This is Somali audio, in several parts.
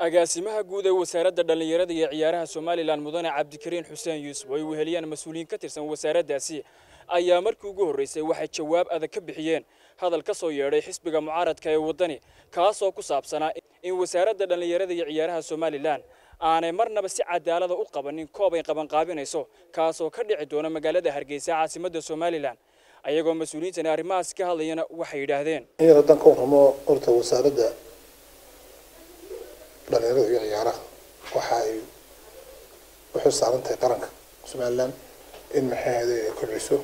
agaasimaha guud ee wasaaradda dhallinyarada iyo ciyaaraha somalilan mudane cabdikariin xuseen yuusuf oo ay weheliyaan mas-uuliyiin ka tirsan wasaaraddaasi ayaa markii ugu horreysay waxay jawaab adag ka bixiyeen hadal ka soo yeedhay xisbiga mucaaradka ee waddani kaasoo ku saabsanaa in wasaaradda dhallinyarada iyo ciyaaraha somalilan aanay marnaba si cadaalada u qabanin koob ay qabanqaabinayso kaasoo ka dhici doona magaalada hargeysa caasimadda somalilan ayagoo mas-uuliyiintani arrimahaas ka hadlayana waxay yidhaahdeen in yar haddaan ka warramo horta wasaaradda dhalinyarada iyo ciyaaraha waxa ay u xil saaran tahay qaranka somaliland in maxay ahayday ay kobciso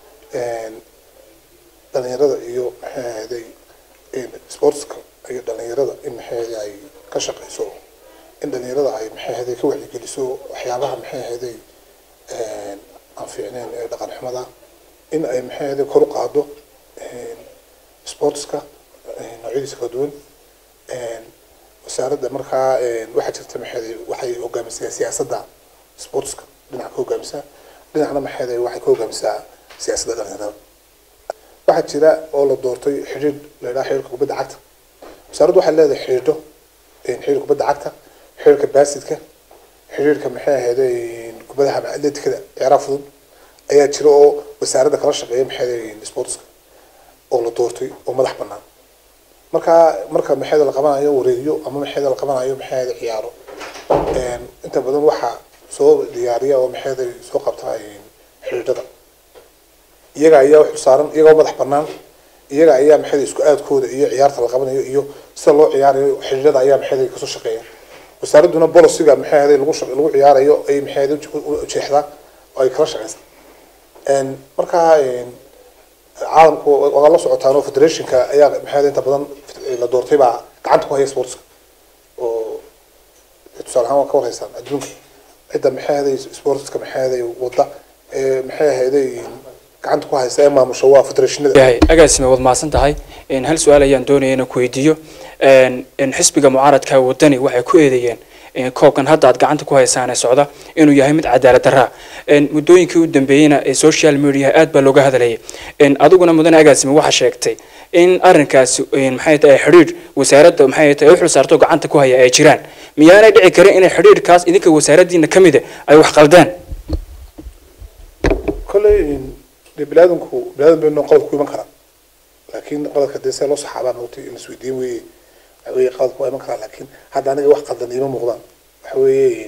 dhalinyarada iyo maxay ahayday sportska iyo dhalinyarada in maxay ahayday ay ka shaqeyso in dhalinyarada ay maxay ahayday ka wacyigeliso waxyaabaha maxay ahayday aan fiicneyn ee dhaqan xumada in ay maxay ahayday kor u qaado sportska noocyadiisa kala duwan wasaaradda markaa waxaa jirta maxay waxay hogaamisaa siyaasadda sportska dhinaca ka hogaamisaa dhinacna maxay waxay ka hogaamisaa siyaasadda dhalinyarada waxaa jira oo la doortay xidhiidh la yidhaha xidhiidhka kubadda cagta wasaaraddu waxay leedahay xidhiidho xidhiidhka kubadda cagta xidhiidhka baasidka xidhiidhka maxay ahayday kubadaha atletikada ciyaaraha fudud ayaa jira oo wasaaradda kala shaqeeya maxay sportska oo la doortay oo madax banaan marka marka maxayda la qabanayo wareegyo ama maxayda la qabanayo maxayda ciyaaro inta badan waxaa soo diyaariya oo maxayda soo qabta xidhiidhada iyaga ayaa wax saaran iyagoo madax banaan iyaga ayaa maxayda isku aadkooda iyo ciyaarta la qabanayo iyo sida loo ciyaarayo xidhiidhada ayaa maxayda kasoo shaqeeya wasaaraduna bolosiga maxayda lagu lagu ciyaarayo ay maxayda ujeexdaa oo ay kala shaqeysaa markaa caalamku waa la socotaan oo federationka ayaa maxay inta badan la doortay baa gacanta ku haya sportska oo tusaale ahaan waa ka warhaysaan adduunka cidda maxay ahaday sportska maxay ahaday wadda ee maxay ahaday gacanta ku haysa ee maamusha waa federationada yahay agaasime waad mahadsan tahay hal su-aal ayaan doonaya inaan ku weydiiyo xisbiga mucaaradka waddani waxay ku eedeeyeen koobkan hadda aad gacanta ku haysaan ee socda inuu yahay mid cadaalad darraa muddooyinkii u dambeeyeyna ee social media aad baa looga hadlayay adiguna mudane agaasime waxaa sheegtay in arrinkaasi maxay tahay xidhiidh wasaaradda maxay tahay u xil saarto gacanta ku haya ay jiraan miyaanay dhici karin inay xidhiidhkaas idinka wasaaraddiina ka mid ay wax qaldeen kolley dee biniaadanku biniaadan baynu qalad ku iman karaa laakiin qaladka dee see loo saxaabaan ogti in isweydiin weeye waxa weeye qaladku waa iman karaa laakiin hadda aniga wax qaldan iima muuqdaan waxa weeye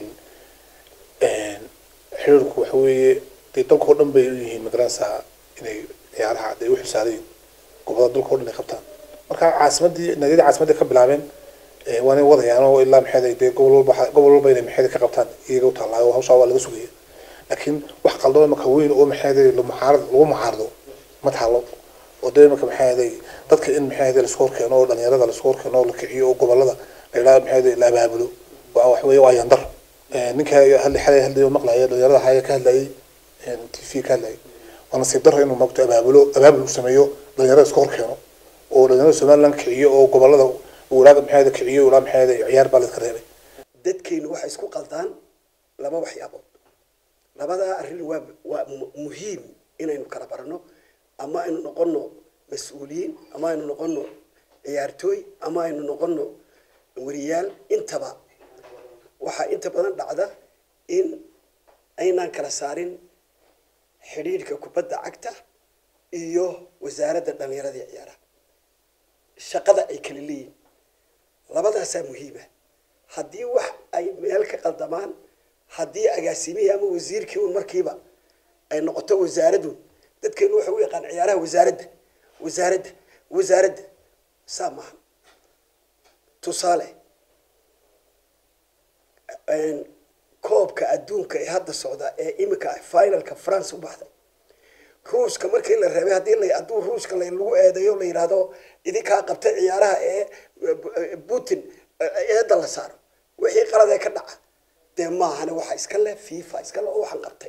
xiriirku waxa weeye dee dalka oo dhan bay u yihiin magaranaysaa inay ciyaaraha dee u xilsaarayin gobolada dalka o dhan ay qabtaan marka caasimadii naadiyadii caasimadii ka bilaabeen waa inay wadayaan oo ilaa maxay dee gobol walba gobol walba inay maxay ka qabtaan iyaga u taallaayo hawshaa waa laga sugaya laakiin wax qaldan imaka weyn oo maxay mucaarad lagu mucaarado ma taalo oo dee imaka maxay dadka in maxay laisku horkeeno oo dhalinyarada laisku horkeeno oo la kiciyo oo gobolada la yidhaha maxay la abaabulo waa wax weeye waa yandar ninka hadli xalay hadlay maqlaya dhalinyarada haya ka hadlayay t v ka hadlayay waa nasiib daro inuu magto abaabulo abaabul sameeyo dhalinyarada isku horkeeno oo dhalinyarada somaliland kiciyo oo gobolada walaaga maxay kiciyo walaa maxay ciyaar baa la iska reebay dadkaynu waxay isku qaldaan laba waxyaabood labadaa arrin waa waa muhiim inaynu kala barano ama aynu noqono mas-uuliyiin ama aynu noqono ciyaartooy ama aynu noqono wariyaal intaba waxaa inta badan dhacda in aynaan kala saarin xidhiidhka kubadda cagta iyo wasaaradda dhalinyarada iyo ciyaaraha shaqada ay kala leeyihin labadaasaa muhiima haddii wax ay meel ka qaldamaan haddii agaasimihii ama wasiirkii un markiiba ay noqoto wasaaradun dadkeenu waxay u yaqaan ciyaaraha wasaaradda wasaaradda wasaaradda saa maaha tusaale koobka adduunka ee hadda socda ee imika finalka france u baxday ruushka markii la reebay haddii la hadduu ruushka lagu eedeeyo la yidhaahdo idinkaa qabtay ciyaaraha ee putin eedda la saaro wixii qalad ee ka dhaca dee maahane waxa iska leh fifa iska le oo waxaan qabtay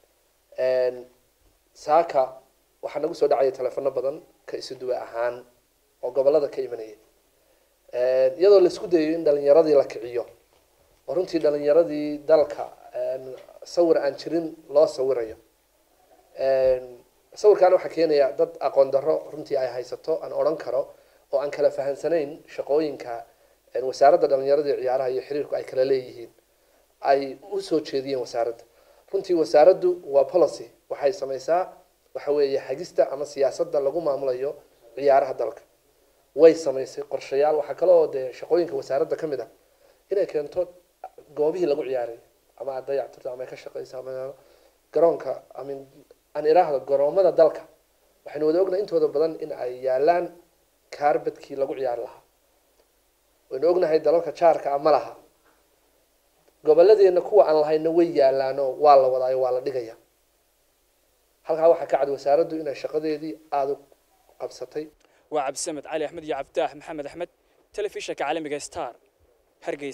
saaka waxaa nagu soo dhacaya telefono badan ka isu duwe ahaan oo gobolada ka imanaya iyadoo laisku dayayo in dhalinyaradii la kiciyo oo runtii dhalinyaradii dalka sawir aan jirin loo sawirayo sawirkaana waxaa keenaya dad aqoon darro runtii ay haysato aan odhan karo oo aan kala fahansanayn shaqooyinka wasaaradda dhalinyarada iyo ciyaaraha iyo xiriirku ay kala leeyihiin ay usoo jeediyeen wasaaradda runtii wasaaraddu waa policy waxay samaysaa waxa weeye hagista ama siyaasadda lagu maamulayo ciyaaraha dalka way samaysay qorshayaal waxaa kale oo dee shaqooyinka wasaaradda ka mid ah inay keento goobihii lagu ciyaaray ama aad dayactirto ama ay ka shaqeyso ama garoonka amin aan iraahdo garoomada dalka waxaynu wada ognahay intooda badan in ay yaalaan kaarbadkii lagu ciyaari lahaa waynu ognahay dalalka jaarka ah ma laha gobolladeena kuwa aan lahayna way yaalaanoo waa la wadaayo waa la dhigaya halkaa waxaa ka cad wasaaraddu inay shaqadeedii aada u qabsatay waa cabdisamed cali axmed iyo cabditaax maxamed axmed telefishanka caalamiga star hargeysa